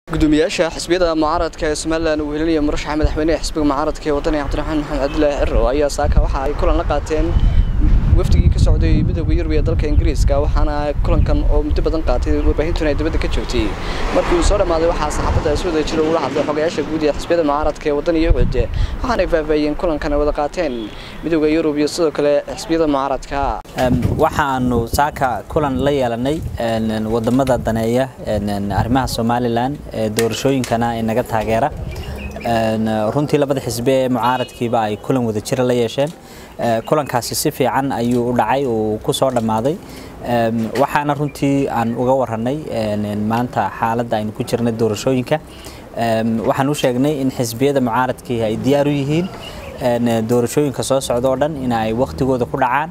gudoomiyaasha xisbiyada mucaaradka ee somalilan uu helinaya murashaxa madaxweyneha xisbiga mucaaradka ee wadaniga cabdiraxmaan maxamed cabdilaahi ciro ayaa saaka waxa ay kulan la qaateen wafdigii ka socday midooda yurub ee dalka ingiriiska waxaana kulankan oo muddo badan qaatay warbaahintuna ay dibadda ka joogtay markii uu soo dhammaaday waxaa saxaafadda si wada jira ula hadlay xogayaasha guud ee xisbiyada mucaaradka ee wadaniga ucud waxaanay faahfaahiyeen kulankan ay wada qaateen midooda yurub iyo sidoo kale xisbiyada mucaaradka waxaanu saaka kulan la yeelanay wadamada daneeya arrimaha somalilan ee doorashooyinkana inaga taageera runtii labada xisbi ee mucaaradkiiba ay kulan wada jira la yeesheen kulankaasi si fiican ayuu u dhacay uu ku soo dhammaaday waxaana runtii aan uga waranay maanta xaaladda aynu ku jirnay doorashooyinka waxaan u sheegnay in xisbiyada mucaaradkii ay diyaar u yihiin doorashooyinka soo socda oo dhan in ay wakhtigooda ku dhacaan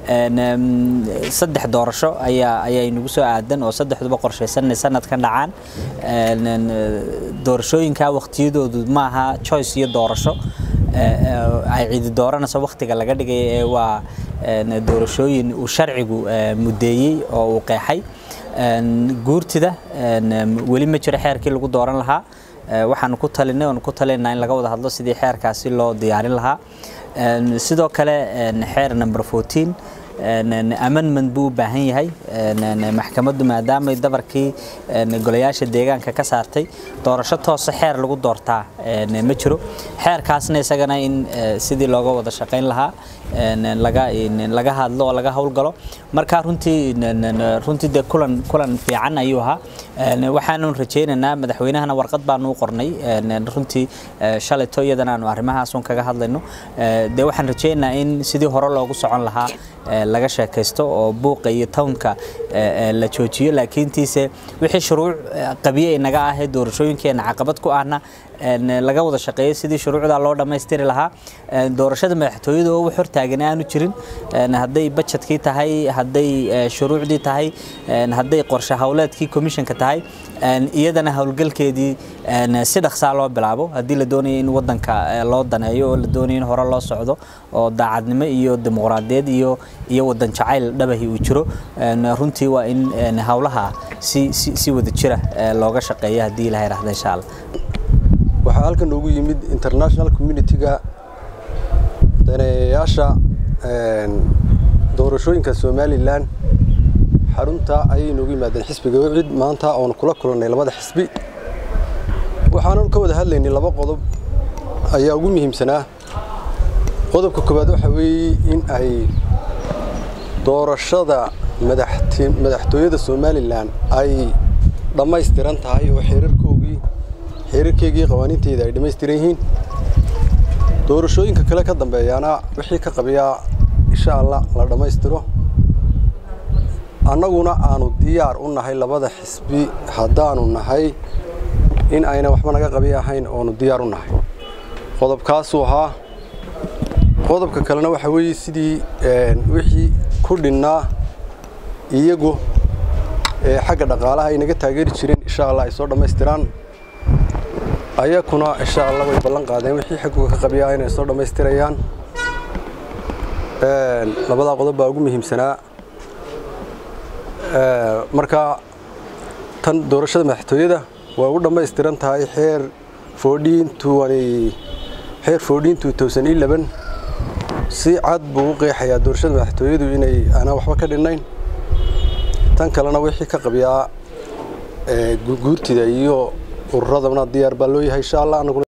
saddex doorasho ayaa ayaa inagu soo aadan oo saddexduba qorshaysanay sanadkan dhacaan doorashooyinka wakhtiyadoodu maaha choice iyo doorasho ay cidi dooranayso wakhtiga laga dhigay ee waa doorashooyin uu sharcigu mudeeyey oo uu qeexay guurtida weli ma jiro xeerkii lagu dooran lahaa waxaanu ku talinay oonu ku talinaa in laga wada hadlo sidii xeerkaasi loo diyaarin lahaa sidoo kale xeer number fourteen amendment buu u baahan yahay maxkamaddu maadaamay dabarkii golayaasha deegaanka ka saartay doorasho toosa xeer lagu doortaa ma jiro xeerkaasna isagana in sidii looga wada shaqayn lahaa laga hadlo oo laga howlgalo marka runtii runtii dee kulan kulan fiican ayuu ahaa waxaanu rajaynaynaa madaxweynahana warqad baanu u qornay runtii shalayto iyadana aanu arrimahaasun kaga hadlayno dee waxaan rajaynaynaa in sidii hore loogu socon lahaa laga sheekaysto oo buuqa iyo townka la joojiyo laakiintiise wixii shuruuc qabiye inaga ah ee doorashooyinkeena caqabad ku ahna laga wada shaqeeyo sidii shuruucda loo dhammaystiri lahaa doorashada madaxtooyada oo wax hortaagan aanu jirin hadday bajetkii tahay hadday shuruucdii tahay hadday qorshe howleedkii commissionka tahay iyadana howlgalkeedii si dhaqsaa loo bilaabo haddii la doonayo in wadanka loo daneeyo oo la doonayo in hore loo socdo oo daacadnimo iyo dimuqraadiyad iyo iyo wadan jacayl dhabahi uu jiro runtii waa in howlaha si si wada jira looga shaqeeyo haddii ilaha yidhahda insha allah waxaa halkan noogu yimid international community-ga daneeyayaasha doorashooyinka somalilan xarunta ayay noogu yimaadeen xisbiga wicid maanta oonu kula kulannay labada xisbi waxaanu ka wada hadlaynay laba qodob ayaa ugu muhiimsanaa qodobka koowaad waxa weeye in ay doorashada madaxtooyada somalilan ay dhammaystiran tahay oo xeerarkoogii xeerarkeygii qawaaniinteeda ay dhammaystiran yihiin doorashooyinka kale ka dambeeyaana wixii ka qabiyaa insha allah la dhammaystiro annaguna aanu diyaar u nahay labada xisbi haddaanu nahay in ayna waxba naga qabi ahayn oonu diyaar u nahay qodobkaasuu ahaa qodobka kalena waxa weeye sidii wixii ku dhinnaa iyagu xagga dhaqaalaha ay naga taageeri jireen insha allah ay soo dhammaystiraan ayakuna insha allah way ballan qaadeen wixii xagguga ka qabiyaa inay soo dhammaystirayaan labadaa qodob baa ugu muhiimsanaa marka tan doorashada madaxtooyada waa ugu dhammaystiran tahay xeer xeer xeer si cad buu u qeexayaa doorashada madaxtooyadu inay aanaan waxba ka dhinnayn tan kalena wixii ka qabiyaa guurtida iyo ururadana diyaar baa loo yahay insha allah